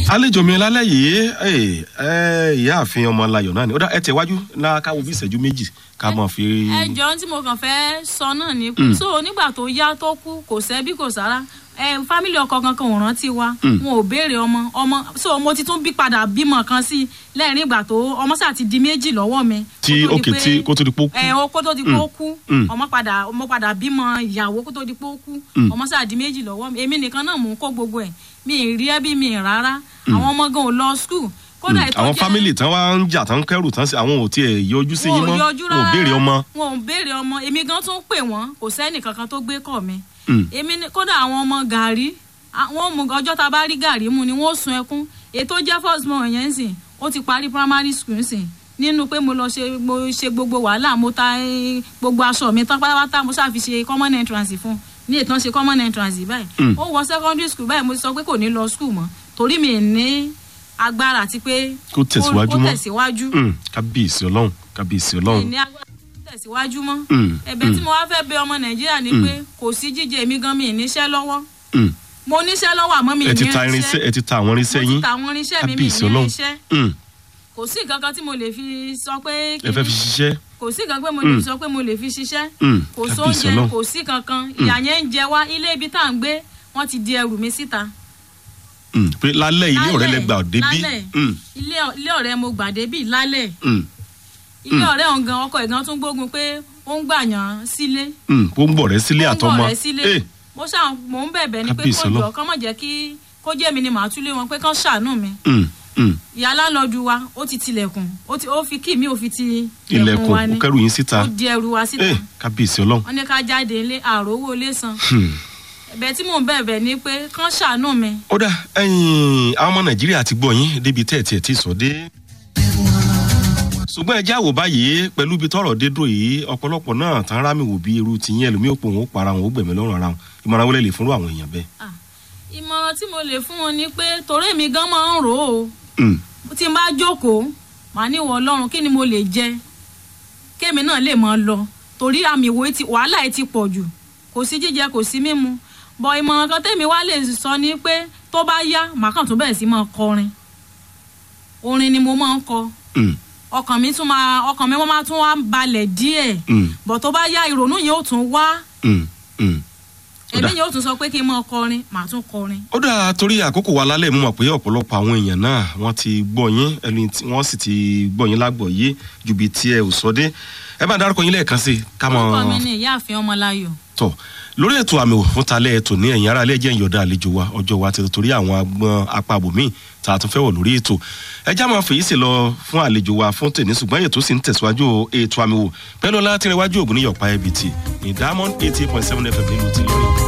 àlejò mi lálẹ́ yìí ẹ ẹ ìyáàfin ọmọláyọ̀ náà ni ó dá ẹ tẹ̀ wájú náà káwọ bí ìṣẹ́jú méjì ká mọ̀ fi. ẹjọ tí mo kàn fẹ́ sọ náà ni pé so nígbà tó yá tó kú kò sẹ́bí kò sára ẹ fámìlì ọkọ kankan ò rántí wa wọn ò béèrè ọmọ ọmọ so mo ti tún bí padà bímọ kan sí lẹ́rìn ìgbà tó ọmọ sáà ti di méjì lọ́wọ́ mi. tí kó tó di òkè pé- tí kó tó di pé ó kú. ẹ o kó tó di pé ó kú Mm. ọmọ padà ọmọ padà bímọ ìyàwó kó tó di pé ó kú Mm. ọmọ sáà di méjì lọ́wọ́ mi èmi nìkan náà mò ń kó gbogbo ẹ̀ mi ì rí ẹbí mi ì rárá àwọn ọmọ gan ò lọ skul kódà ètò àwọn jẹ́- fámìlì tán wá ń jà tán ń kẹrù tán sí àwọn ò tiẹ̀ yọjú sí yín wọn mọ́ ò yọjú wọn ò béèrè ọmọ. wọn ò béèrè ọmọ èmi gan tún pè wọn kò sẹ́nì kankan tó gbé kọ̀ mi Mm. èmi ni- kódà àwọn ọmọ gàrí àwọn mú ọjọ́ tá a bá rí gàrí mu ni wọ́n ó sun ẹkún ètò jẹ́ first born yẹn ń sìn ó ti parí primary school ń sìn nínú pé mo lọ ṣe mo ṣe gbogbo wàhálà mo ta eh, gbogbo aṣọ mi tán pátápátá mo ṣáà fi ṣe common entrance fún ní ètò ṣe common entrance báyìí Mm. ó wọ secondary school báyìí mo ti sọ pé kò ní lọ school mọ́ torí mi ì ní agbára àti pé Kó tẹ̀síwájú kó mọ́. tẹ̀síwájú Mm, kábíyèsí ọlọ́run kábíyèsí mi ì ọlọ́run. ní agbára tó tẹ̀síwájú mọ́ Mm, ẹ̀bẹ̀ tí mm, mo wá fẹ́ bẹ ọmọ nàìjíríà ni pé kò sí jíjẹ mi gan mi ì níṣẹ́ lọ́wọ́ mm. mo níṣẹ́ lọ́wọ́ àmọ́ mi ì ẹ ti ní ta irinṣẹ́ ẹ ti ta àwọn irinṣẹ́ mo ti yín ta àwọn irinṣẹ́ mi mi ì kábíyèsí ní ọlọ́run. irinṣẹ́ Mm, kò sí nǹkan kan tí mo lè fi sọ pé ẹ fẹ́ fi ṣiṣẹ́. kò sí nǹkan pé mo lè Mm. sọ pé mo lè fi ṣiṣẹ́ Mm, kò kábíyèsí sóúnjẹ ọlọ́run. kò sí kankan ìyà yẹn ń jẹ wá ilé ibi tá à ń gbé wọ́n ti di ẹrù mi síta Mm, pé lálẹ́ ilé ọ̀rẹ́ lẹ Lálẹ́, gbà débí. lálẹ́. Mm, ilé ilé ọ̀rẹ́ mo gbà débì lálẹ́ mm, ilé ọ̀rẹ́ ọ̀hún gan ọkọ ìgan tún gbógun pé ó ń gbàyàn sílé mm. ó ń bọ̀ rẹ́ sílé ó ń àtọmọ. bọ̀ rẹ̀ sílé Eh, mo ṣáà mò ń bẹ̀bẹ̀ ni pé Kábíyèsí kó jọ Ọlọ́run. kán mọ̀ jẹ́ kí kó jẹ́ mi ni màá túlé wọn pé kán ṣàánú mi mm, mm. ìyá láńlọ́ọ̀dù wa ó ti tilẹ̀kùn ó ti ó fi kí mi ò fi ti ilẹ̀kùn wa ó ni kẹrù yín síta. ó di ẹrù wa síta Eh, kábíyèsí ọlọ́run. wọ́n ní ká jáde ilé àròwó ilé san Hmm. ẹ̀bẹ̀ tí mò ń bẹ̀bẹ̀ ni pé kán ṣàánú mi ó dà ẹ̀yin àwọn ọmọ nàìjíríà ti gbọ́ yín débi tẹ́ ẹ̀ tiẹ̀ ti sọ dé. ṣùgbọ́n ẹ jáwọ́ báyìí pẹ̀lú ibi tọ́rọ̀ dé dúró yìí ọ̀pọ̀lọpọ̀ náà tán rámì wò bí irú tiyín ẹlòmíì òpó òun ó para wọn ó gbẹ̀mí lọ́rùn ara wọn ìmọ̀ràn wọlé lè fúnrú àwọn èèyàn bẹ́ẹ̀. Ah, ìmọ̀ràn tí mo lè fún wọn ni pé torí èmi gan máa ń rò ó Hmm. tí n bá jókòó màá ní ìwọ ọlọ́run kí ni mo lè jẹ kémi náà lè máa lọ torí àmì ìwò ti wàhálà ẹ ti pọ̀ jù kò sí jíjẹ kò sí mímu bọ̀ ìmọ̀ràn kan tèmi wá lè sọ ni pé tó bá yá màá kàn tún bẹ̀rẹ̀ sí máa kọrin orin ni mo máa ń kọ Hmm. ọkàn mi tún máa ọkàn mi máa tún wá balẹ̀ díẹ̀ Hmm. bọ̀ tó bá yá ìrònú yẹn ó tún wá Hmm. Hmm. Ó ẹ̀mí dà. yẹn ó tún sọ pé kí n máa kọrin màá tún kọrin ó dà torí àkókò wa lálẹ́ mú mọ̀ pé ọ̀pọ̀lọpọ̀ àwọn èèyàn náà wọ́n ti gbọ́ yín ẹni tí wọ́n sì ti gbọ́ yín lágbọ̀ yé ju bí tí ẹ ò sọ dé ẹ bá dárúkọ yín lẹ́ẹ̀kan sí i ká mọ̀ orúkọ mi ni ìyáàfin ọmọláyọ̀ tọ lórí ètò àmì wò fún talẹ ètò ní ẹ̀yìn ara lẹjẹ ìyọdá àlejò wa ọjọ́ wa ti torí àwọn agbọn apá bòmíì tá a tún fẹ́ wọ̀ lórí ètò ẹjá máa fèyí sí lọ fún àlejò wa fún tèmi ṣùgbọ́n ètò sì ń tẹ̀síwájú ètò àmì wò pẹ̀lú ọlá tí ń rẹwájú ògùn ní yọ̀pá ẹbí tì ní diamond eighty point seven fm nílùú ti lórí.